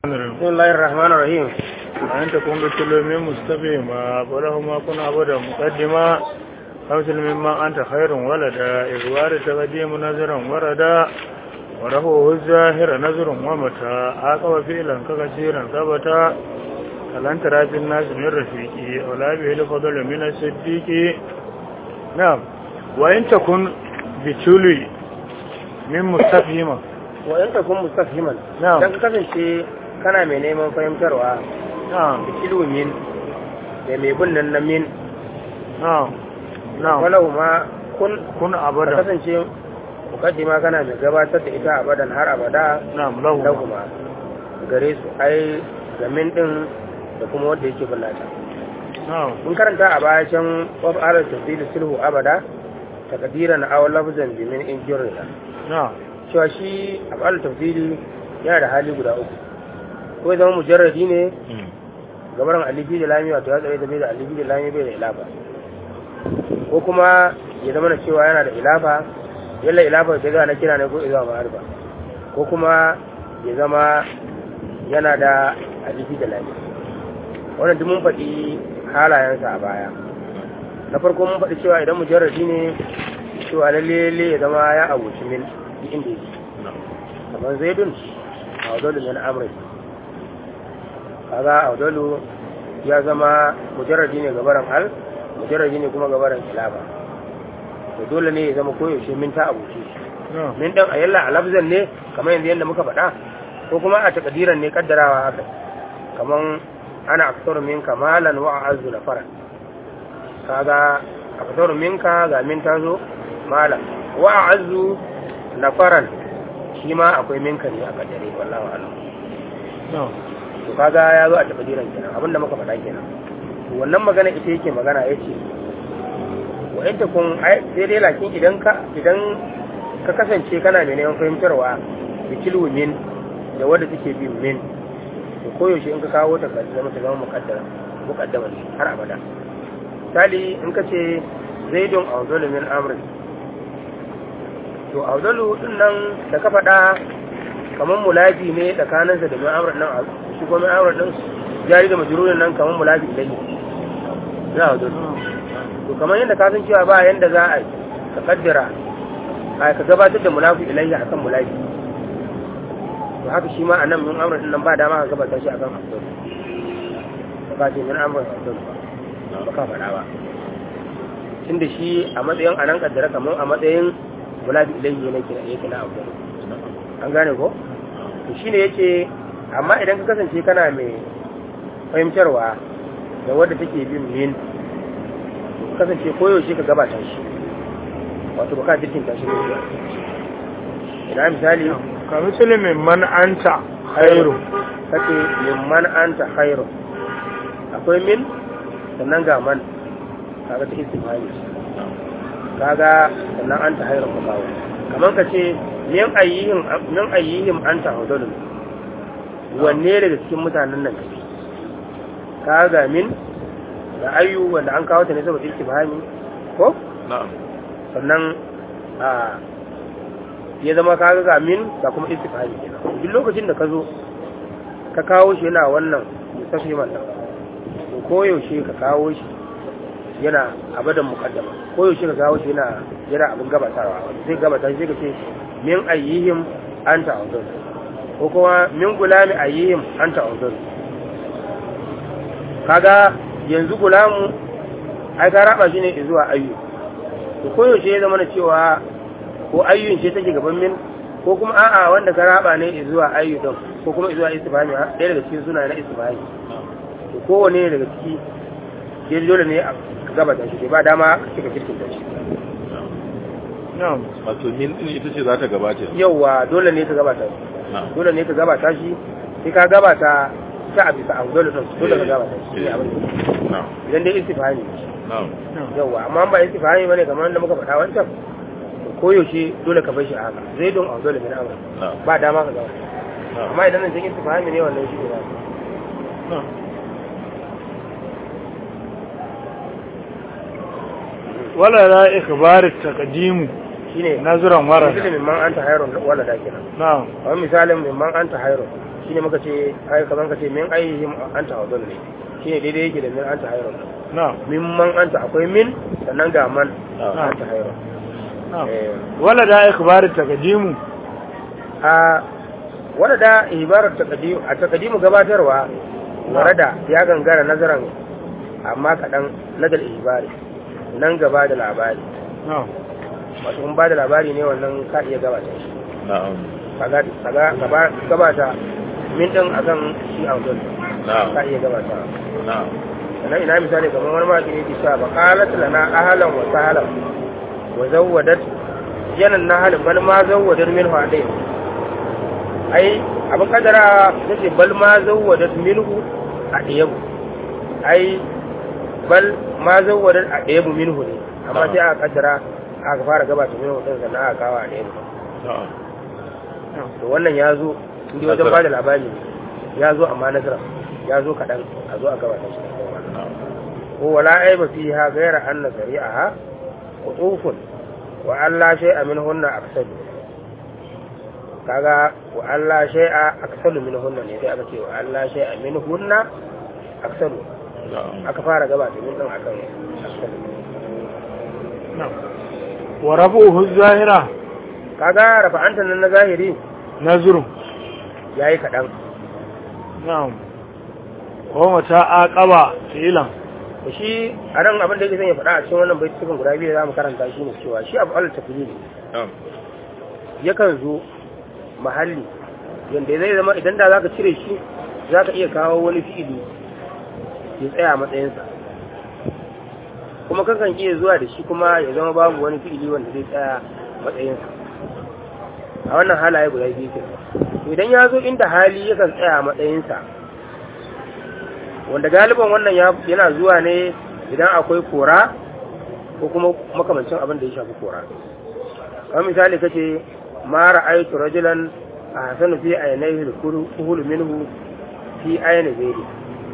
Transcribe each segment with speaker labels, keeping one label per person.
Speaker 1: بسم الله الرحمن الرحيم
Speaker 2: وأن تكون بكل مستقيما ولهما كن عبدا مقدما أوصل مما أنت خير ولدا إذ وارد تقديم نذرا وردا ورفعه الظاهر نذر ومتى عاقب فعلا كثيرا ثبتا فلن ترى في الناس من رفيقي ولا به الفضل من الصديق نعم وإن تكن بتولي من مستفهمة
Speaker 1: وإن تكون مستفهما
Speaker 2: نعم.
Speaker 1: dan kasance kana mai neman fahimtarwa
Speaker 2: نعم
Speaker 1: da ilmin da mai bin nan na min
Speaker 2: نعم نعم
Speaker 1: walau ma kun
Speaker 2: كن
Speaker 1: ka
Speaker 2: أبدا
Speaker 1: kasance mukaddima kana mai gabatar da ita abadan har abada
Speaker 2: نعم له
Speaker 1: lahuma gare su ai ga min din da kuma wanda yake bullata
Speaker 2: نعم
Speaker 1: mun karanta a baya can wab alal tafsir sulhu abada takdiran aw lafzan bi min injurina
Speaker 2: نعم
Speaker 1: cewa shi afal tafsiri yana da hali guda uku ko ya zama mujarradi ne gabaran alifi da lami wato ya tsare ta bai da alifi da lami bai da ilafa ko kuma ya zama na cewa yana da ilafa yalla ilafa ta zana kira ne ko izuwa ma'arfa ko kuma ya zama yana da alifi da lami wannan duk mun faɗi halayensa a baya na farko mun faɗi cewa idan mujarradi ne cewa lalle lalle ya zama ya abuci min duk inda yake kamar zaidun a wadolu min amri kaga a wadolu ya zama mujarradi ne gabaran al mujarradi ne kuma gabaran kilaba to dole ne ya zama koyaushe min ta abuci
Speaker 2: نعم
Speaker 1: min dan ayalla a lafzan ne kamar yanzu yadda muka faɗa ko kuma a takadiran ne kaddarawa haka kamar ana aksaru min kamalan wa azu na fara kaga aksaru minka ga min ta zo malam wa azu na faran shi ma akwai minka ne a kaddare wallahi alam
Speaker 2: نعم
Speaker 1: to kaga ya zo a takadiran kenan abinda muka faɗa kenan to wannan magana ita yake magana yace wa in kun ai sai dai lakin idan ka idan ka kasance kana mai neman fahimtarwa da kilwu min da wadda take bin min to koyaushe in ka kawo ta ka zama ta zama muqaddara muqaddama ne har abada misali in ka ce zaidun awdalu min amri to awdalu din nan da ka faɗa kamar mulafi ne tsakaninsa da min amri nan shi kuma min amri din jari da majrurin nan kamar mulafi ilayhi na awdalu to kamar yadda ka san cewa ba yanda za a yi ka kaddara a ka gabatar da mulafi ilayhi akan mulafi to haka shi ma anan min amrin nan ba dama ka gabatar shi akan afdal ba ce min amrin afdal ba ba ka faɗa ba tunda shi a matsayin anan kaddara kamar a matsayin mulafi ilayhi ne kina yake na afdal an gane ko to shine yace amma idan ka kasance kana mai fahimtarwa da wadda take bin min kasance koyaushe ka gabata shi wato ba ka jirkin tashi ne zuwa ina misali
Speaker 2: كمثل من أنت خير
Speaker 1: kace mimman anta khairu akwai min sannan ga man kaga ta istifhami kaga sannan anta khairu ka kawo kaman kace min ayyihim min ayyihim anta hudulun wanne daga cikin mutanen nan kake kaga min da ayyu wanda an kawo ta ne saboda istifhami ko
Speaker 2: نعم
Speaker 1: sannan a ya zama ka ga min da kuma istifhami kenan duk lokacin da ka zo ka kawo shi yana wannan mustafiman nan to koyaushe ka kawo shi yana abadan muqaddama koyaushe ka kawo shi yana yana abin gabatarwa sai gabata sai ka ce min ayyihim anta uzur ko kuma min gulami ayyihim anta uzur kaga yanzu gulamu ai ka raba shi ne zuwa ayyu to koyaushe ya zama na cewa ko ayyun ce take gaban min ko kuma a'a wanda ka raba ne zuwa ayyu din ko kuma zuwa istifhami ha ɗaya daga cikin suna na istifhami to kowane daga ciki ke dole ne a gabata shi ba dama ka cika kirkin da shi
Speaker 2: نعم
Speaker 3: wato min din ita ce za ta gabata
Speaker 1: yauwa dole ne ka gabata shi
Speaker 3: na'am
Speaker 1: dole ne ka gabata shi sai ka gabata ta a bisa abu dole din dole ka gabata shi ne abin da
Speaker 3: na'am
Speaker 1: idan dai istifhami
Speaker 3: na'am
Speaker 1: yauwa amma ba istifhami bane kamar wanda muka faɗa wancan to koyaushe dole ka bar shi a haka zai don a dole min amra
Speaker 3: na'am
Speaker 1: ba dama ka gabata
Speaker 3: na'am
Speaker 1: amma idan nan cikin istifhami ne wannan shi ne ba
Speaker 2: نعم ولا لا إخبار التقديم
Speaker 1: shine
Speaker 2: نظرا
Speaker 1: misali
Speaker 2: وردا
Speaker 1: mimman anta hayrun wala da kenan
Speaker 2: نعم
Speaker 1: kamar misalin mimman anta hayrun shine muka ce ai kaman ka ce min ayyihim anta hawdun ne shine daidai yake da min anta hayrun
Speaker 2: na'am
Speaker 1: min man anta akwai min sannan ga man
Speaker 3: Na'am.
Speaker 1: anta hayrun
Speaker 2: na'am
Speaker 1: eh
Speaker 2: wala da ikhbar taqdimu
Speaker 1: a wanda da ibarar taqdim a taqdimu gabatarwa warada ya gangara nazaran amma kadan nazar ibari nan gaba da labari
Speaker 2: na'am
Speaker 1: wato in ba da labari ne wannan ka iya gabata shi
Speaker 3: na'am
Speaker 1: kaga kaga gaba gabata min din akan shi a wajen
Speaker 3: na'am
Speaker 1: ka iya gabata
Speaker 3: na'am
Speaker 1: sannan ina misali kamar wani maki ne ke cewa ba qalat lana ahlan wa sahlan wa zawwadat janan nahal bal ma zawwadat minhu adai ai abin kadara tace bal ma zawwadat minhu adiyabu ai bal ma zawwadat adiyabu minhu ne amma sai aka kaddara aka fara gabata minhu din sannan aka kawo adiyabu
Speaker 3: na'am
Speaker 1: to wannan ya zo inda wajen ba da labari ne ya zo amma nazara ya zo kaɗan a zo a gabata shi da wannan
Speaker 3: na'am
Speaker 1: ko wala aiba fiha ghayra anna sari'aha qutufun wa alla shay'a minhunna aksalu kaga wa alla shay'a aksalu minhunna ne sai aka ce wa alla shay'a minhunna aksalu
Speaker 3: na'am
Speaker 1: aka fara gabata min din akan aksalu
Speaker 2: na'am wa rafuhu zahira
Speaker 1: kaga rafa'antan nan na zahiri
Speaker 2: nazrun
Speaker 1: yayi kaɗan
Speaker 2: na'am wa mata aqaba filan
Speaker 1: da shi a nan abin da yake son ya faɗa a cikin wannan baitukan guda biyu da za mu karanta shi ne cewa shi abu alal tafili ne
Speaker 3: na'am
Speaker 1: yakan zo mahalli yanda zai zama idan da zaka cire shi zaka iya kawo wani fi'ili ya tsaya matsayinsa kuma kakan iya zuwa da shi kuma ya zama babu wani fi'ili wanda zai tsaya matsayinsa a wannan halaye guda biyu ke idan ya zo inda hali yakan tsaya matsayinsa wanda galiban wannan ya- yana zuwa ne idan akwai kora ko kuma makamancin abin da ya shafi kora kamar misali kace ma ra'aytu rajulan ahsanu fi aynayhi al-kuhul minhu fi ayni ghairi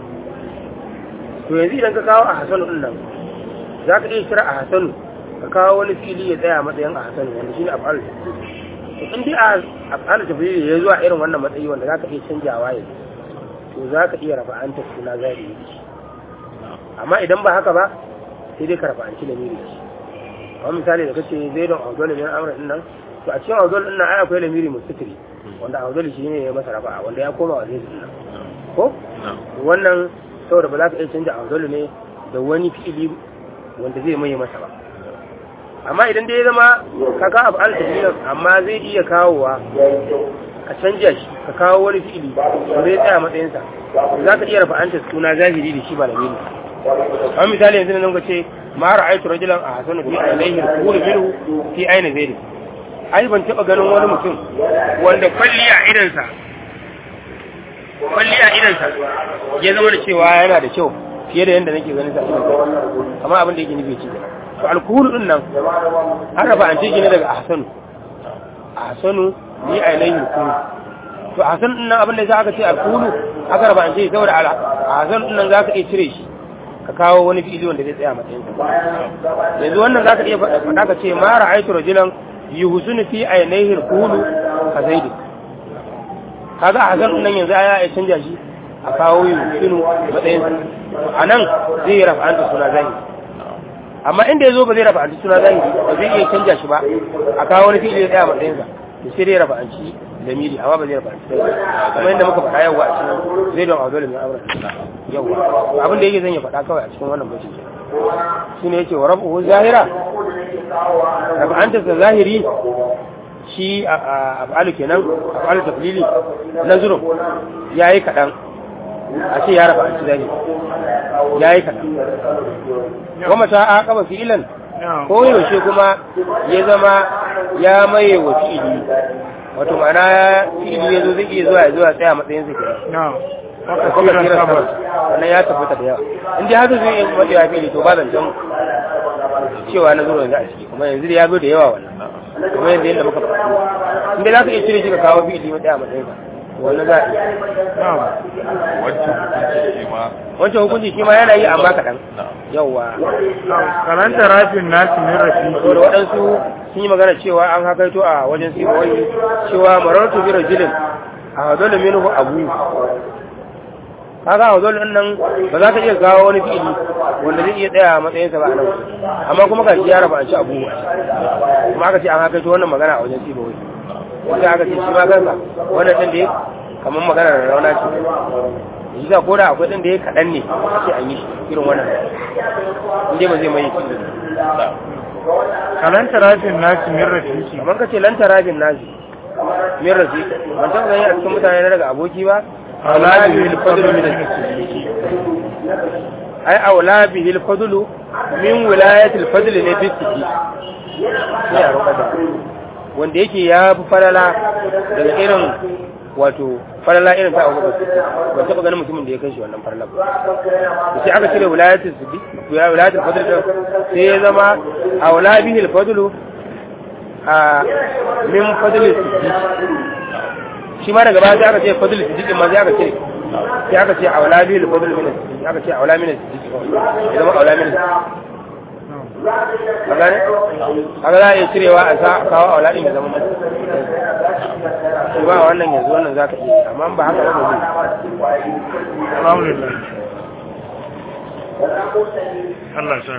Speaker 1: to yanzu idan ka kawo ahsanu din nan zaka iya kira ahsanu ka kawo wani fili ya tsaya matsayin ahsanu wanda shine af'al to in dai af'al tafsiri ya zuwa irin wannan matsayi wanda zaka iya canjawa yanzu to zaka iya rafa'anta suna zahiri amma idan ba haka ba sai dai ka rafa'anci lamiri da shi kamar misali da kace zaidon audol min amra din nan to a cikin audol din nan ai akwai lamiri mustatiri wanda audol shi ne ya masa rafa'a wanda ya koma wa zai din nan ko
Speaker 3: na'am
Speaker 1: wannan saboda ba za ka iya canja audol ne da wani fi'ili wanda zai mai masa ba amma idan dai ya zama ka ka abu al amma zai iya kawowa ka canja shi ka kawo wani fi'ili wanda ya tsaya matsayinsa za ka iya rafa'anta suna zahiri da shi ba lamiri kamar misali yanzu nan ka ce ma ra'aytu rajulan ahsanu fi ainihi al-qul minhu fi ayni zaidi ai ban taba ganin wani mutum wanda kwalliya idansa kwalliya idansa ya zama da cewa yana da kyau fiye da yadda nake ganin sa a idansa kamar abin da yake nufi ci to alkuhulu din nan an rafa an ce ne daga ahsanu ahsanu ni ainihi al-qul to ahsanu din nan abin da za aka ce alkuhulu aka rafa an ce saboda ala ahsanu din nan za ka iya cire shi ka kawo wani fi'ili wanda zai tsaya matsayin sa yanzu wannan zaka iya faɗa faɗa ka ce ma ra'aytu rajulan yuhsinu fi aynayhi al-qulu ka zaidi kaga a hazan nan yanzu aya ya canja shi a kawo yuhsinu matsayin sa anan zai rafa anta suna zahiri amma inda yazo ba zai rafa anta suna zahiri ba zai iya canja shi ba a kawo wani fi'ili ya tsaya matsayin sa to sai dai rafa anci lamiri amma ba zai rafa anci kuma inda muka faɗa yawa a cikin zai don auzolin na amurka yawa abin da yake zan ya faɗa kawai a cikin wannan bacin shi ne yake wa rabu zahira rabu an ta zahiri shi a afalu kenan afalu taflili nazurun ya yi kaɗan a ce ya rabu an ci zahiri ya yi kaɗan kuma ta aqaba fi'ilan ko yaushe kuma ya zama ya maye wa fi'ili wato ma'ana fi'ili ya zo zai iya zuwa ya zuwa tsaya matsayin sa kenan
Speaker 2: na'am
Speaker 1: haka kuma kira sabar wannan ya tabbata da yawa in dai haka zai yi wanda ya fili to ba zancen cewa na zuwa yanzu a ciki kuma yanzu da ya zo da yawa wannan kuma yanzu yadda muka faɗi in dai za ka iya cire shi ka kawo fili matsaya a matsayin sa wannan za a iya
Speaker 2: na'am
Speaker 3: wancan hukunci shi ma
Speaker 1: wancan hukunci shi ma yana yi amma kaɗan
Speaker 3: na'am
Speaker 1: yawa
Speaker 2: karanta rafin nasu min rafi
Speaker 1: saboda waɗansu sun yi magana cewa an hakaito a wajen sibawai cewa marartu bi rajulin a hadolu minhu abu kaga hadolu din nan ba za ka iya kawo wani fi'ili wanda zai iya tsaya a matsayinsa ba a nan amma kuma ka shi ya raba an ci abu kuma aka ce an haka to wannan magana a wajen sibo wai wanda aka ce shi ma kansa wannan din da ya kamar magana da rauna ce shi da koda akwai din da ya kaɗan ne a ce an yi shi irin wannan inda ba zai mai shi
Speaker 2: kalan tarafin nasi min rafiki
Speaker 1: kamar ka ce lantara bin nazi min rafi ban taɓa gani a cikin mutane na daga aboki ba aula bihi al-fadlu min ai aula bihi al-fadlu min wilayati al-fadl ne fi siki sai a roƙa da wanda yake ya fi falala daga irin wato falala irin ta abu bakar ban taɓa ganin mutumin da ya kai shi wannan falala ba da sai aka cire wilayatul siddiq wilayatul fadl din sai ya zama aula bihi al-fadlu a min fadl siddiq shi ma daga baya sai aka ce fadl siddiq ma sai aka ce sai aka ce aula bihi al-fadl min siddiq aka ce aula min siddiq ya zama aula min a gane a ga za a iya cirewa a sa kawo aula din ya zama masu shi ba wannan yanzu wannan za ka iya amma ba haka ba zai
Speaker 2: alhamdulillah Allah ya sa